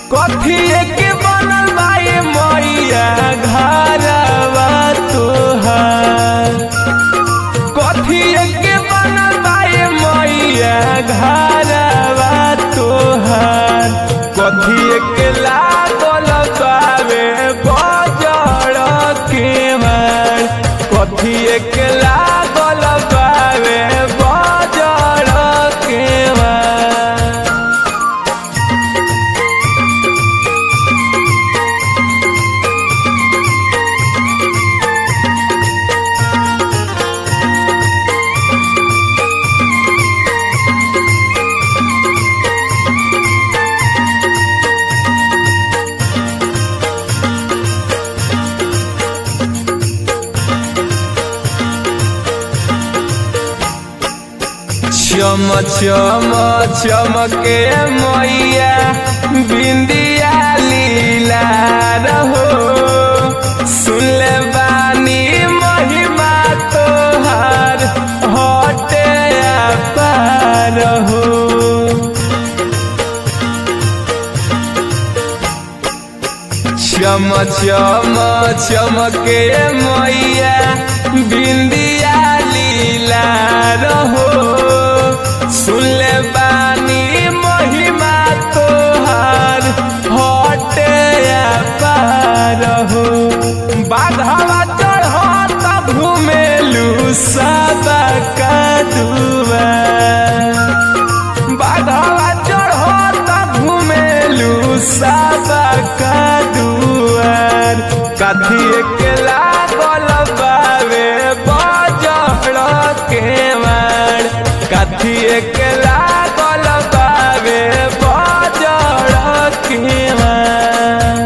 कथी के बनल बाए मैया घरवा तोहार कथी के बनल बाए मैया घरवा तोहार कथी के लागल बावे बजड़ के मार कथी के लागल बावे बजड़ के मार चम चम चमके मैया बिंदिया लीला रहो सुनले बानी महिमा तोहार हटे पार हो चम चम चमके मैया बिंदिया लीला रहो सुनले बानी महिमा तोहार हटे पार हो बाधवा चढ़त घुमेलू सबा का दुआ बाधवा चढ़त घुमेलू सबा का दुआर कथी के लागल बावे बजड़ के मार कथी के लागल बावे बजड़ के मार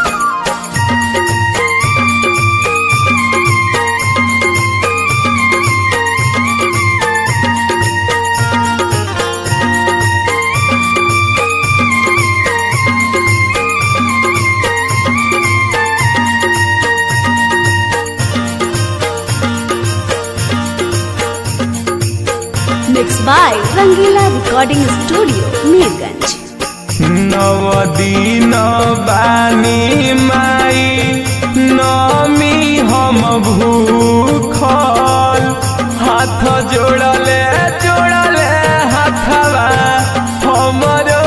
Mixed by Rangila Recording Studio, Mirganj. नव दिन बानी माई नमी हम भूखल हाथ जोड़ले जोड़ले हाथवा हमरो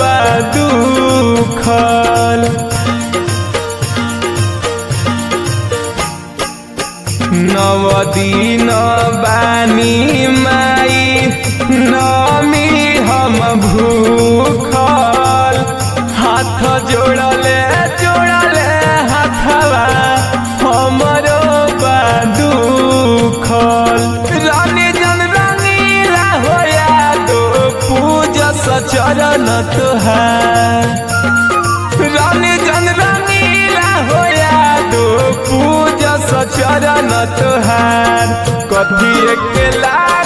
बदुखल नव दिन बानी माई नमी हम भूखल हाथ जोड़ले जोड़ले हाथवा हमरो बदुखल रानी जन रंगीला होया तो पूजा सचरण तुहार रानी जन रंगीला होया दो पूजा सचरण तुहार कथी के ला